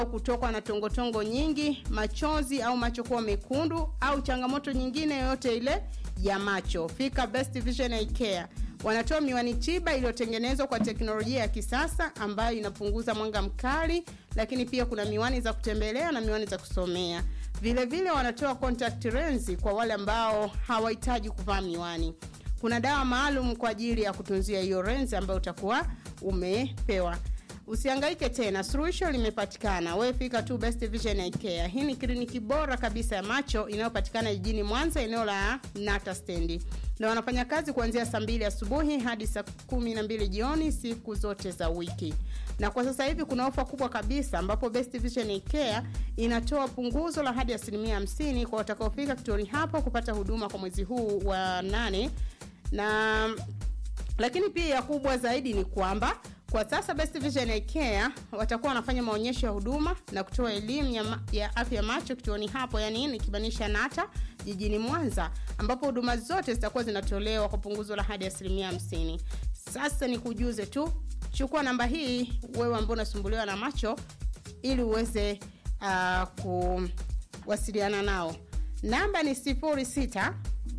kutokwa na tongotongo nyingi, machozi au macho kuwa mekundu au changamoto nyingine yoyote ile ya macho, fika Best Vision Eye Care. Wanatoa miwani tiba iliyotengenezwa kwa teknolojia ya kisasa ambayo inapunguza mwanga mkali, lakini pia kuna miwani za kutembelea na miwani za kusomea. Vile vile wanatoa contact lens kwa wale ambao hawahitaji kuvaa miwani. Kuna dawa maalum kwa ajili ya kutunzia hiyo lens ambayo utakuwa umepewa. Usihangaike tena, suluhisho limepatikana. Wewe fika tu Best Vision Eye Care. Hii ni kliniki bora kabisa ya macho inayopatikana jijini Mwanza, eneo la Nata Stendi, na wanafanya kazi kuanzia saa mbili asubuhi hadi saa kumi na mbili jioni siku zote za wiki. Na kwa sasa hivi kuna ofa kubwa kabisa, ambapo Best Vision Eye Care inatoa punguzo la hadi asilimia hamsini kwa watakaofika kituoni hapo kupata huduma kwa mwezi huu wa nane na lakini pia kubwa zaidi ni kwamba kwa sasa Best Vision Eye Care watakuwa wanafanya maonyesho ya huduma na kutoa elimu ya, ma- ya afya ya macho kituoni hapo, yani nikimaanisha Nata jijini Mwanza, ambapo huduma zote zitakuwa zinatolewa kwa punguzo la hadi asilimia hamsini. Sasa ni kujuze tu, chukua namba hii wewe ambao unasumbuliwa na macho ili uweze uh, kuwasiliana nao. Namba ni 06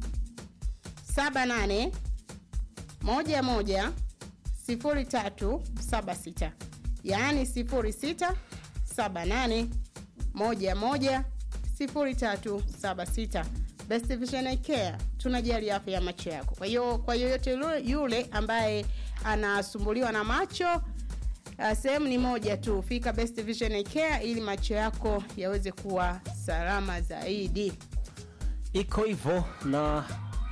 78 moja moja sifuri tatu saba sita yaani sifuri sita saba nane moja moja sifuri tatu saba sita Best Vision Eye Care tunajali afya ya macho yako. Kwa hiyo kwa yoyote yule- yule ambaye anasumbuliwa na macho uh, sehemu ni moja tu, fika Best Vision Eye Care ili macho yako yaweze kuwa salama zaidi. iko hivyo na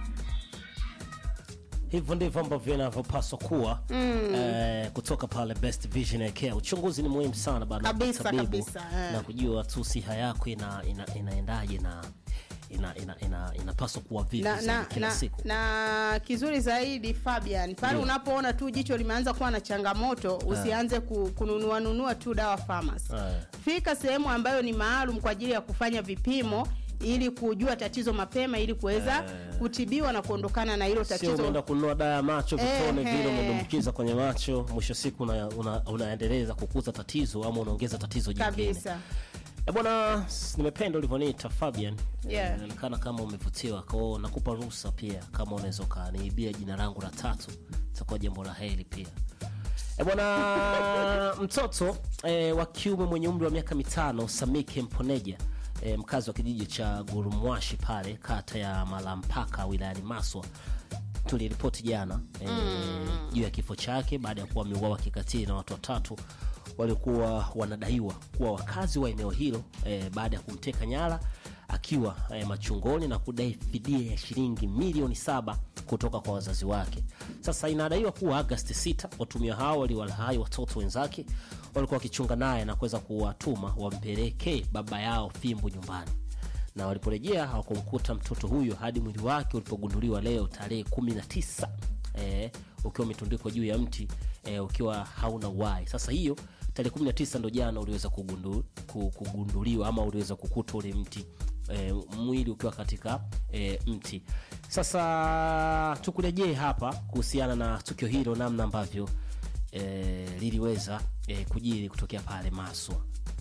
hivyo ndivyo ambavyo inavyopaswa kuwa mm. eh, kutoka pale Best Vision Eye Care. Uchunguzi ni muhimu sana bana, Kabisa, tabibu, kabisa, eh. na kujua tu siha yako ina, ina, inaendaje na ina, ina, ina, inapaswa kuwa vipi na, zaidi na, kila na, siku na kizuri zaidi Fabian, pale Ndio. unapoona tu jicho limeanza kuwa na changamoto, usianze ku, kununua nunua tu dawa pharmacy. Eh. Fika sehemu ambayo ni maalum kwa ajili ya kufanya vipimo ili kujua tatizo mapema ili kuweza kutibiwa na kuondokana na hilo sio tatizo. umeenda kununua dawa ya macho vitone Ehe. vile umedumbukiza kwenye macho mwisho siku una, una, unaendeleza kukuza tatizo ama unaongeza tatizo jingine Kabisa. Eh, bwana s- nimependa ulivyoniita Fabian Yeah. inaonekana kama umevutiwa kwao nakupa ruhusa pia kama unaweza ukaniibia jina langu la tatu itakuwa jambo la heri pia E bwana mtoto e, wa kiume mwenye umri wa miaka mitano Samike Mponeja e, mkazi wa kijiji cha Gurumwashi pale kata ya Malampaka wilayani Maswa tuliripoti jana e, juu ya kifo chake baada ya kuwa ameuawa kikatili na watu watatu waliokuwa wanadaiwa kuwa wakazi wa eneo hilo e, baada ya kumteka nyara akiwa e, machungoni na kudai fidia ya shilingi milioni saba kutoka kwa wazazi wake. Sasa inadaiwa kuwa Agasti 6 watumia hao waliwalahai watoto wenzake walikuwa wakichunga naye na kuweza kuwatuma wampelekee baba yao fimbo nyumbani na waliporejea hawakumkuta mtoto huyo hadi mwili wake ulipogunduliwa leo tarehe kumi na tisa eh, ukiwa umetundikwa juu ya mti eh, ukiwa hauna uhai. Sasa hiyo tarehe kumi na tisa ndo jana uliweza kugundu, ku- kugunduliwa ama uliweza kukuta ule mti eh, mwili ukiwa katika eh, mti. Sasa tukurejee hapa kuhusiana na tukio hilo, namna ambavyo eh, liliweza eh, kujiri kutokea pale Maswa.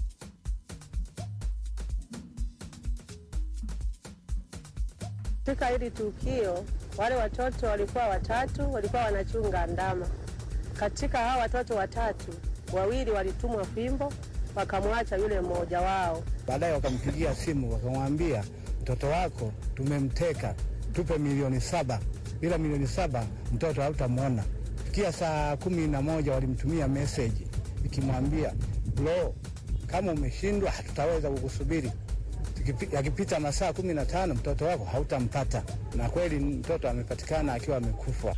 Katika hili tukio, wale watoto walikuwa watatu, walikuwa wanachunga ndama. Katika hao watoto watatu, wawili walitumwa fimbo, wakamwacha yule mmoja wao. Baadaye wakampigia simu wakamwambia, mtoto wako tumemteka, tupe milioni saba. Bila milioni saba mtoto hautamwona. Fikia saa kumi na moja walimtumia meseji ikimwambia, lo, kama umeshindwa hatutaweza kukusubiri. Tukipi- Yakipita masaa kumi na tano mtoto wako hautampata. Na kweli mtoto amepatikana akiwa amekufa.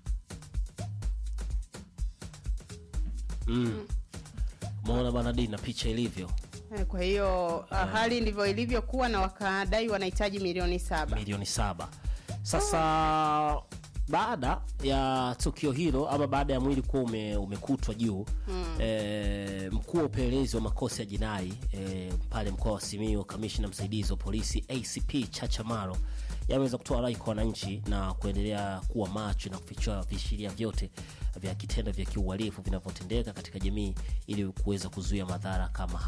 Umeona bana D na picha ilivyo Eh, Kwa hiyo uh, hali ndivyo ilivyokuwa na wakadai wanahitaji milioni saba. milioni saba. Sasa baada ya tukio hilo ama baada ya mwili kuwa ume, umekutwa juu mm. e, mkuu wa upelelezi wa makosa ya jinai e, pale mkoa wa Simiyu, kamishna msaidizi wa polisi ACP Chacha Maro yameweza kutoa rai kwa wananchi na kuendelea kuwa macho na kufichua viashiria vyote vya kitendo vya kiuhalifu vinavyotendeka katika jamii ili kuweza kuzuia madhara kama